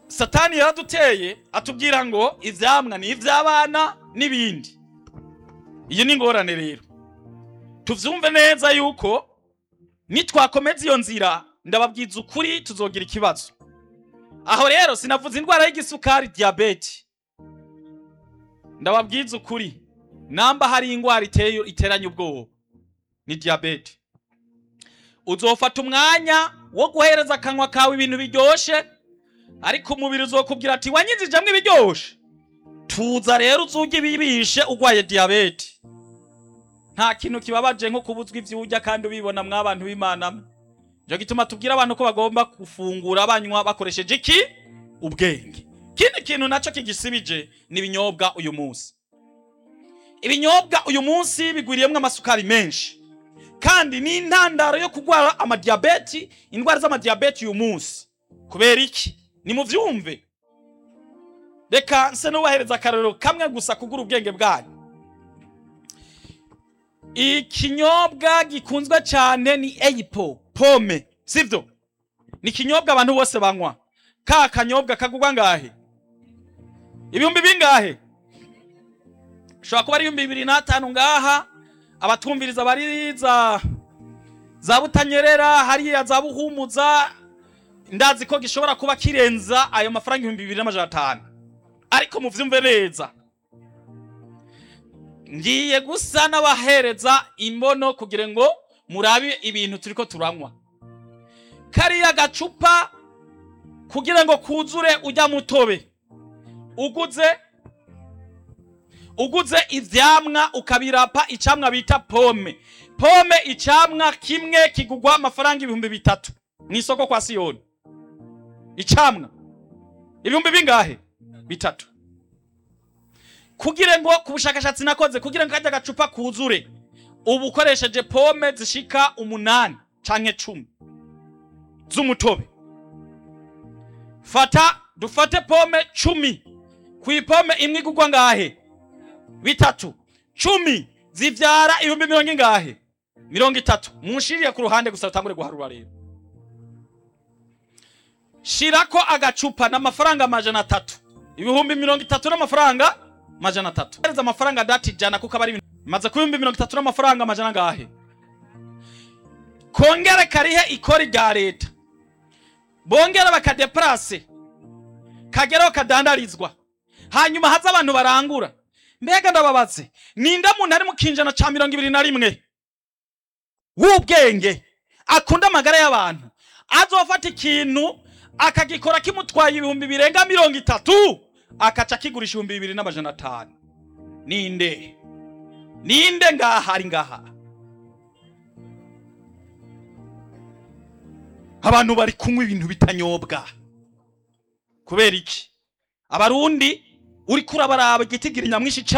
satani yaraduteye atubwira ngo ivyamwa ni ivy'abana n'ibindi iyi ni ingorane rero tuvyumve neza yuko nitwakomeza iyo nzira ndababwiza ukuri tuzogira ikibazo aho rero sinavuze indwara y'igisukari diyabete ndababwiza ukuri namba hari indwara iteye iteranya ubwoba ni diyabete uzofata umwanya wo guhereza akanwa kawe ibintu biryoshe ariko umubiri uzokubwira ati wanyinjijemwo ibiryoshe tuza rero uzuge ibibishe urwaye diyabete nta kintu kibabaje nko kubuzwa ivyo urya kandi ubibona mw'abantu b'imana nico gituma tubwira abantu ko bagomba gufungura banywa bakoresheje iki ubwenge ikindi kintu naco kigisibije ni ibinyobwa uyu munsi ibinyobwa uyu munsi bigwiriyemwo amasukari menshi kandi ni intandaro yo kurwara amadiyabeti indwara z'amadiyabeti uyu munsi kubera iki ni mu vyumve reka nse nubahereza akarorero kamwe gusa kugura ubwenge bwanyu ikinyobwa gikunzwe cyane ni eyipo pome sivyo ni ikinyobwa abantu bose banywa ka kanyobwa kagurwa ngahe ibihumbi bingahe ushobora kuba ari ibihumbi bibiri n'atanu ngaha abatwumviriza bari za za butanyerera hariya za buhumuza ndazi ko gishobora kuba kirenza ayo mafaranga ibihumbi bibiri n'amajana atanu ariko muvyumve neza ngiye gusa n'abahereza imbono kugira ngo murabe ibintu turiko turanywa kariya gacupa kugira ngo kuzure ujya mutobe uguze uguze ivyamwa ukabirapa icamwa bita pome pome icamwa kimwe kigugwa amafaranga ibihumbi bitatu mw'isoko kwa siyoni icamwa ibihumbi bingahe bitatu kugira ngo ku bushakashatsi nakoze kugira ngo kajya gacupa kuzure ubu ukoresheje pome zishika umunani canke cumi z'umutobe fata dufate pome cumi ku ipome imwe igurwa ngahe bitatu cumi zivyara ibihumbi mirongo ingahe mirongo itatu munshirire ku ruhande gusa rutangure guharura rero shirako agacupa n'amafaranga amajana atatu ibihumbi mirongo itatu n'amafaranga majana atatu hereza amafaranga dati jana kuko aba ari ibintu maze ku bihumbi mirongo itatu n'amafaranga amajana ngahe kongere karihe ikori rya leta bongere bakadeplase kageraho kadandarizwa hanyuma haza abantu barangura mbega ndababaze ninde muntu ari mu kinjana ca mirongo ibiri na rimwe w'ubwenge akunda amagara y'abantu azofata ikintu akagikora kimutwaye ibihumbi birenga mirongo itatu akaca kigurisha ibihumbi bibiri n'amajana atanu ninde ninde ngaha ari ngaha abantu bari kunywa ibintu bitanyobwa kubera iki abarundi uriko urabaraba igitigira nyamwinshi